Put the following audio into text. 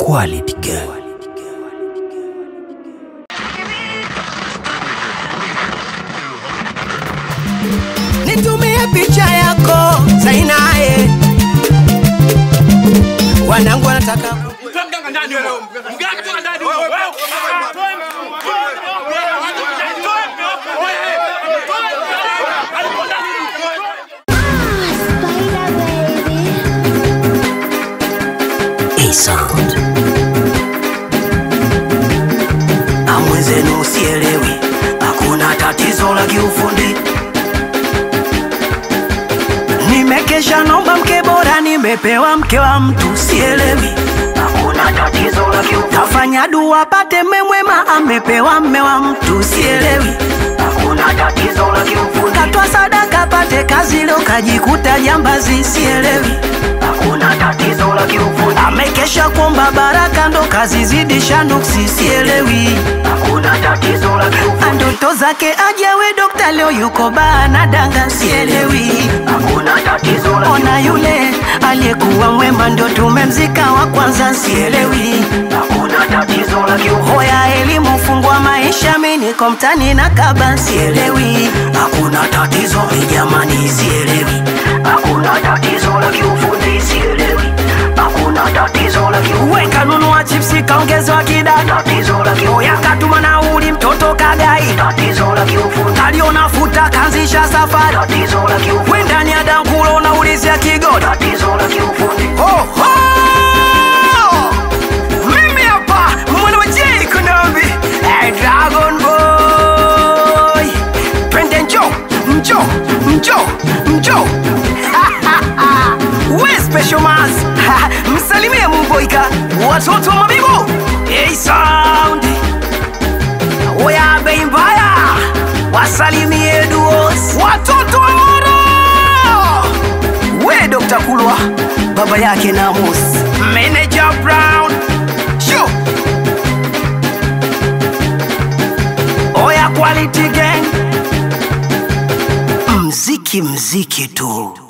Quality Girl. nitumie picha yako Zainae, wanangu wanataka Spider baby. A sound. amwezenu usielewi, hakuna tatizo la kiufundi. Nimekesha nomba mke bora, nimepewa mke wa mtu, sielewi hakuna tatizo la kiufundi. Kafanya dua pate mme mwema, amepewa mme wa mtu, sielewi hakuna tatizo la kiufundi. Katwa sadaka pate kazi, leo kajikuta jambazi, sielewi hakuna tatizo la kiufundi. Amekesha kuomba baraka, ndo kazi zidisha nuksi, sielewi hakuna tatizo la kiufundi. Ndoto zake ajewe dokta, leo yuko baa na danga, sielewi hakuna tatizo la Ona yule aliyekuwa mwema, ndio tumemzika wa kwanza, sielewi hakuna tatizo la kiufundi. Hoya elimu fungua maisha, mi niko mtani na kaba, sielewi hakuna tatizo ni jamani, sielewi hakuna tatizo la kiufundi, sielewi hakuna tatizo la kiufundi. Weka nunua chipsi kaongezewa kidada, tatizo la kiufundi. Oya katuma nauli mtoto kagai, tatizo la kiufundi. Kaliona futa kanzisha safari, tatizo la kiufundi. We ndani ya dangulo unaulizia kigoda, tatizo la kiufundi. Oh, oh! Mimi hapa mwana wa J Kunambi, eh, Dragon Boy. Twende njo, njo, njo, njo. We special mas, msalimie Mumboika, watoto wa Mabibo. Hey sound. Oya bei mbaya, wasalimie duos, watoto wa Moro. We Dr. Kulwa, baba yake Namus, Manager Brown. Sure. Oya Quality Gang. Mziki mziki tu.